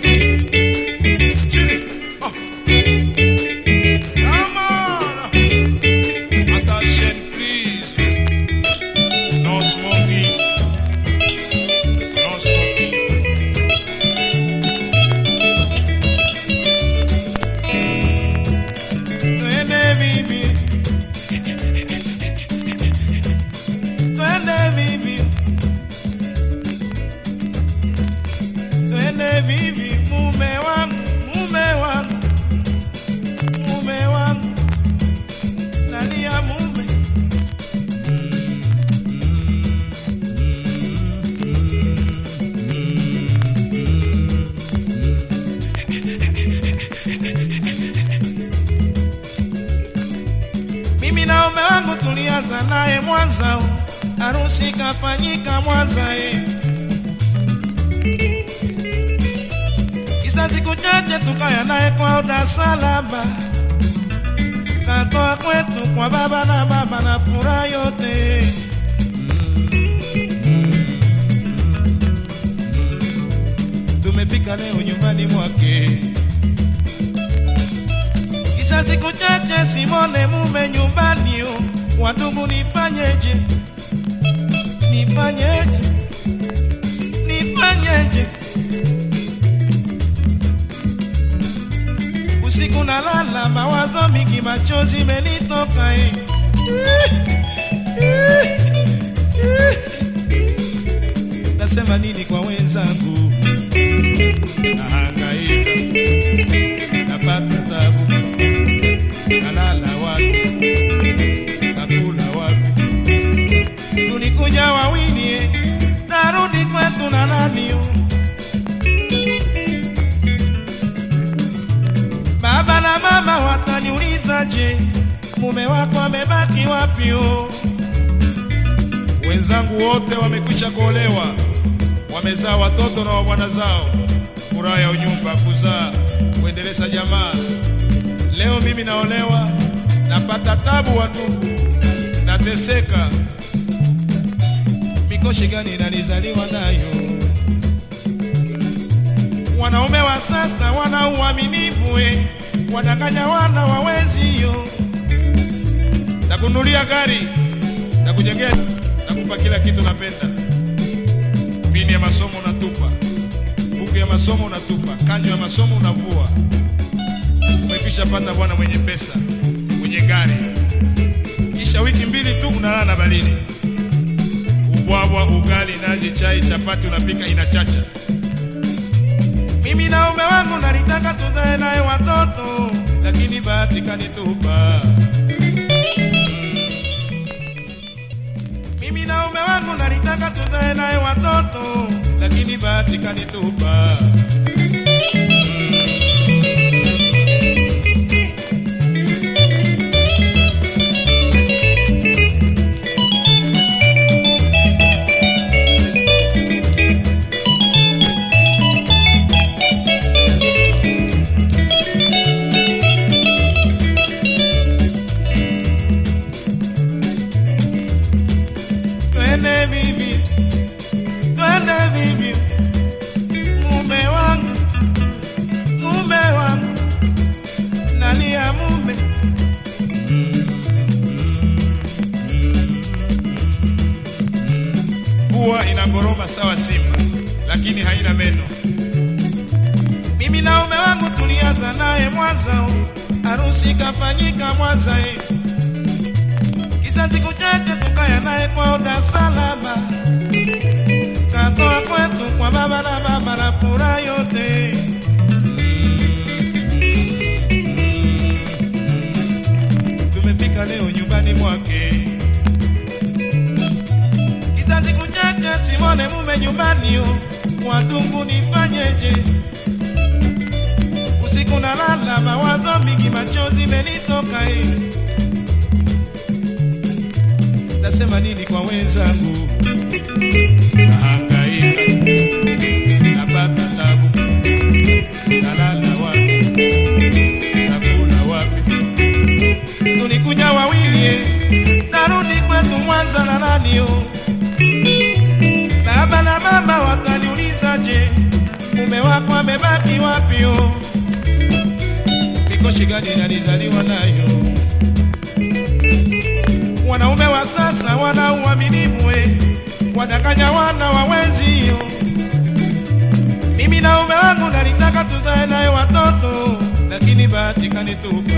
Chini. Oh. Come on. Attention, please. No smoking. No smoking. Twende vivi. Twende vivi. Twende vivi mume wangu, mume wangu. Mume wangu. Nalia mume. Mimi na mume wangu tulianza naye Mwanza, harusi kafanyika Mwanza eh. Kisa siku chache tukaya naye kwa Dar es Salaam, katoa kwetu kwa baba na baba na furaha yote. Tumefika leo nyumbani mwake Kisha siku chache simone mume nyumbani yo, wandugu nifanyeje? Nifanyeje? Nifanyeje? Usiku nalala mawazo mingi, machozi menitoka eh. Nasema nini kwa wenzangu? Nahangaika, napata tabu kalala wapi, kakula wapi? Tulikuja wawili, eh, narudi kwetu na nani? yo? Baba na mama wataniuliza, je, mume wako amebaki wapi? yo? Wenzangu wote wamekwisha kuolewa, wamezaa watoto na wabwana zao, furaha ya unyumba, kuzaa, kuendeleza jamaa Leo mimi naolewa, napata tabu watupu, nateseka. Mikoshi gani nalizaliwa nayo? Wanaume wa sasa wana uaminifu, eh, wadanganya wana wawenzio. Takunulia gari, takujengea, takupa kila kitu napenda. Pini ya masomo unatupa, buku ya masomo unatupa, kanjo ya masomo unavua umekwisha pata bwana mwenye pesa mwenye gari, kisha wiki mbili tu unalala na baridi. Ubwabwa, ugali, nazi, chai, chapati unapika inachacha. Mimi na ume wangu nalitaka tuzae naye watoto, lakini bahati kanitupa. Mimi na ume wangu nalitaka tuzae naye watoto, lakini bahati kanitupa. Twende vivi, twende vivi, mume wangu, mume wangu, nalia mume. Pua inagoroma sawa simba, lakini haina meno. Mimi na mume wangu tulianza naye Mwanza, harusi kafanyika Mwanza eh. Kisa siku chache tukaya naye kwa Dar es Salaam, katoa kwetu kwa baba na mama na furaha yote. Tumefika leo nyumbani mwake, kisa siku chache simone mume nyumbani yo, watungu nifanyeje? Usiku nalala mawazo mingi, machozi menitoka eh. Nasema nini kwa wenzangu? Nahangaika, napata tabu, nalala wapi, nakula wapi? Tulikuja wawili, eh, narudi kwetu Mwanza na nani yo? Baba na mama wataniuliza, je, mume wa wako amebaki wapi? oh? Mikoshi gani nalizaliwa nayo? Wanaume wa sasa wana uaminifu, we wadanganya wana wa wenzio. Mimi na ume wangu nalitaka tuzae naye watoto, lakini bahati kanitupa